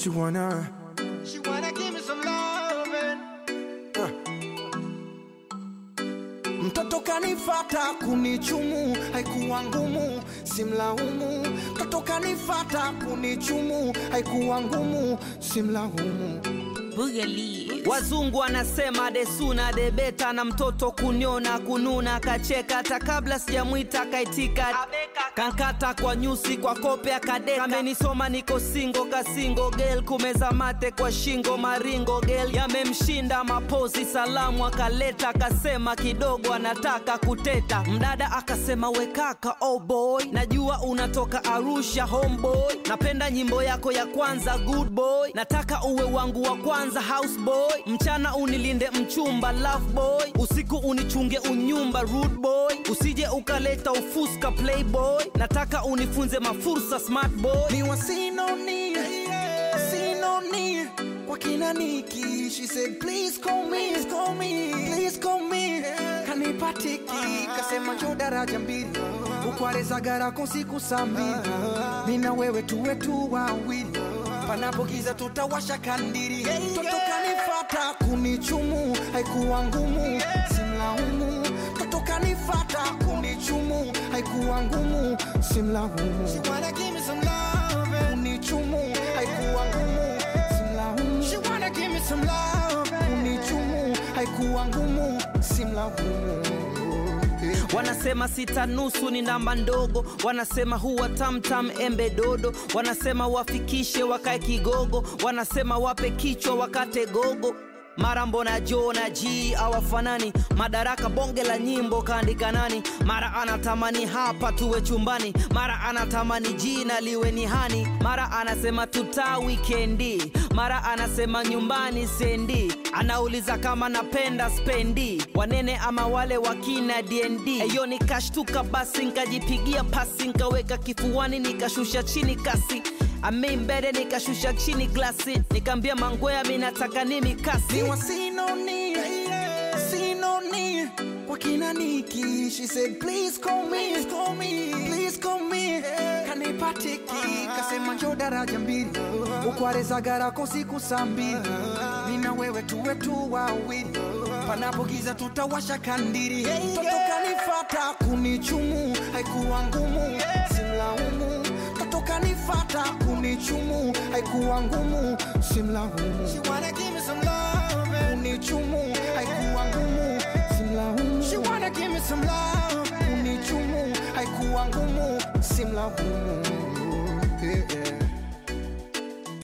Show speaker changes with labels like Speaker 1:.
Speaker 1: She wanna
Speaker 2: She wanna give me some loving.
Speaker 1: Mtoto kanifata kunichumu, haikuwa ngumu, simlaumu. Mtoto kanifata kunichumu, haikuwa ngumu, simlaumu.
Speaker 3: Boogaloo.
Speaker 4: Wazungu wanasema desuna debeta, na mtoto kuniona kununa kacheka, hata kabla sijamwita kaitika, kankata kwa nyusi kwa kope akadeka, kamenisoma niko singo kasingo gel, kumeza mate kwa shingo maringo gel, yamemshinda mapozi, salamu akaleta, akasema kidogo anataka kuteta, mdada akasema wekaka, oh boy, najua unatoka Arusha homeboy, napenda nyimbo yako ya kwanza good boy, nataka uwe wangu wa kwanza house boy, mchana unilinde mchumba love boy, usiku unichunge unyumba rude boy, usije ukaleta ufuska playboy, nataka unifunze mafursa smart boy.
Speaker 1: Ni wa sinoni, sinoni kwa kina Niki. She said please call me, call me, please call me. Kanipatiki kasema njo daraja mbili ukwaleza garako siku saa mbili mimi na wewe tuwe tu wawili panapogiza tutawasha kandiri mtoto kanifata kunichumu haikuwa ngumu simlaumu mtoto kanifata kunichumu haikuwa ngumu simlaumu
Speaker 2: She wanna give me some loving.
Speaker 1: kunichumu haikuwa ngumu simlaumu
Speaker 2: She wanna give me some loving.
Speaker 1: kunichumu haikuwa ngumu simlaumu
Speaker 4: Wanasema sita nusu ni namba ndogo, wanasema huwa tamtam embe dodo, wanasema wafikishe wakae kigogo, wanasema wape kichwa wakate gogo. Mara mbona Jo na G awafanani, madaraka bonge la nyimbo kaandika nani? Mara anatamani hapa tuwe chumbani, mara anatamani jina liwe ni hani, mara anasema tuta wikendi, mara anasema nyumbani sendi, anauliza kama napenda spendi, wanene ama wale wakina DND. Eyo nikashtuka basi, nkajipigia pasi, nkaweka kifuani, nikashusha chini kasi ame mbele nikashusha chini glasi, nikaambia mangwea mi nataka nimi kasi
Speaker 1: ni wa sinoni sinoni kwa kina Niki she said please call me call me please call me kanipatiki kasema njo daraja mbili ukwaleza garako siku saa mbili mimi na wewe tuwe tu wawili panapogiza tutawasha kandiri mtoto kanifata kunichumu haikuwa ngumu simlaumu mtoto kanifata kunichumu haikuwa ngumu simlaumu
Speaker 2: She wanna give me some loving.
Speaker 1: kunichumu haikuwa ngumu simlaumu
Speaker 2: She wanna give me some loving.
Speaker 1: kunichumu haikuwa ngumu simlaumu yeah.